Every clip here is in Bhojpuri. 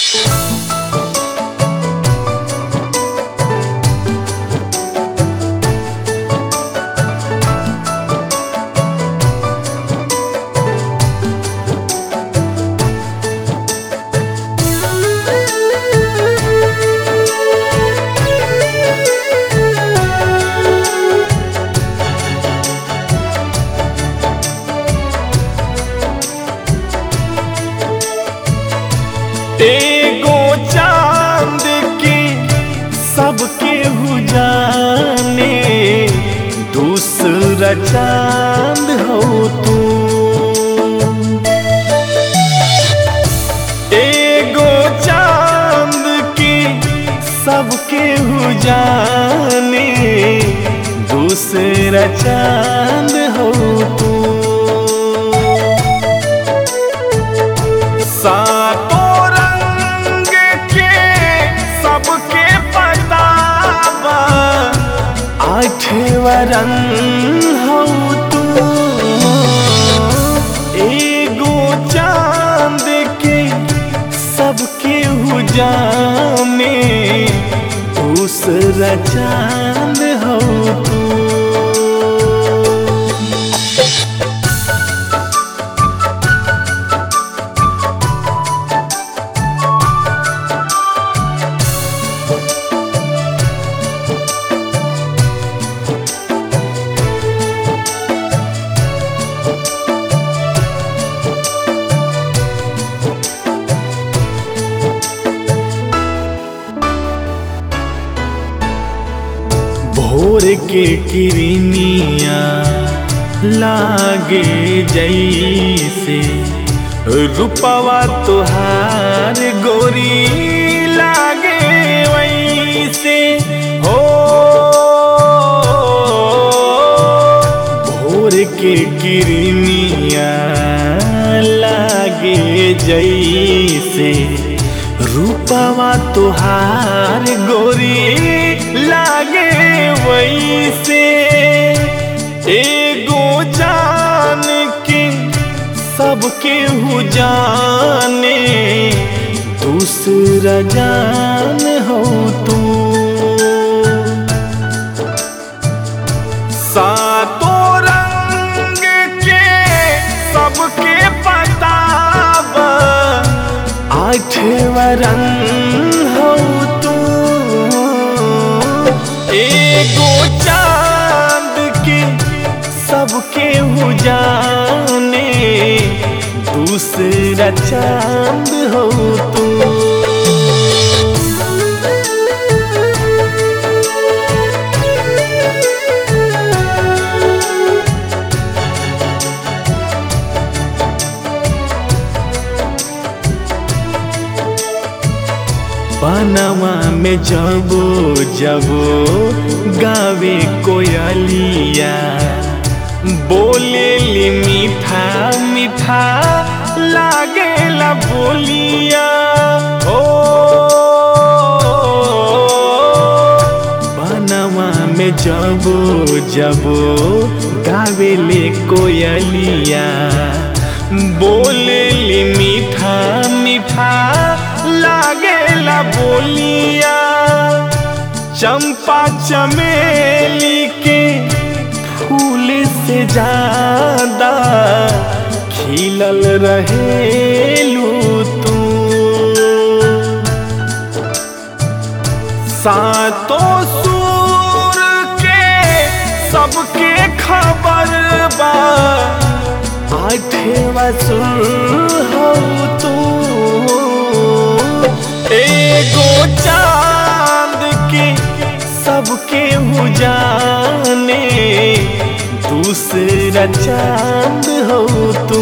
एगो चांद के सबके हु जाने दूसरा चांद हो तू एगो चांद के सबके हु जाने दूसरा चांद हो तू सातों रंग के सबके पतावा आठवा रंग हो तू एगो चांद के सबके हु जाने दूसरा चांद हो तू भोर के किरनिया लागे जैसे रूपवा तुहार गोरी लागे वैसे हो भोर के किरनिया लागे जैसे रूपवा तुहार गोरी लागे वैसे एगो जान के सबके हु जाने दूसरा जान हो तू सातों रंग के सबके पतावा आठवा रंग हो तू एगो चांद के सबके हु जाने दूसरा चांद हो तू बनवा में जबो जबो गावे कोयलिया बोले ली मीठा मीठा लागेला बोलिया ओ बनवा में जबो जबो गावे ले कोयलिया बोले ली मीठा मीठा लागेला बोलिया चंपा चमेली के फूल से ज्यादा खिलल रहेलू तू सातों सूर के सबके खबर बा आठवा सुर हो तू एगो चांद के सबके हु जाने दूसरा चांद हो तू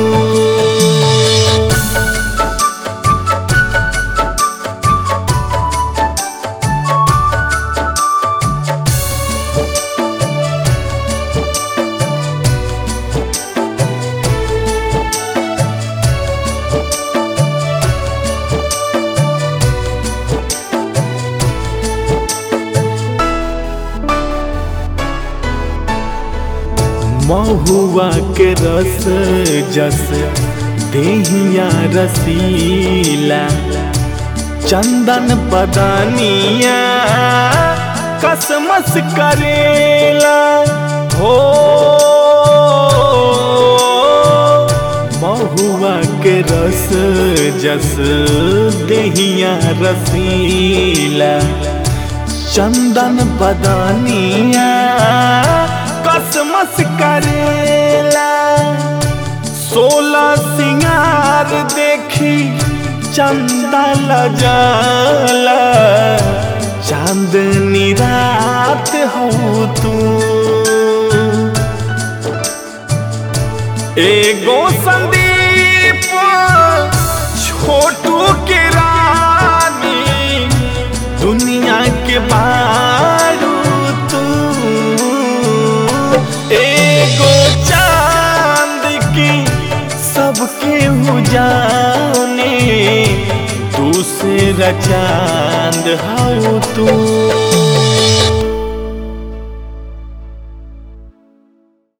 महुआ के रस जस देहिया रसीला चंदन बदानिया कसमस करेला हो महुआ के रस जस दहिया रसीला चंदन बदानिया कसमस करेला सोलह सिंगार देखी चंदा लजाला चांदनी रात हो तू एगो संदीप छोटू के रानी दुनिया के बारू तू एगो चांद की सबके हो जाने दूसरा चांद हो तू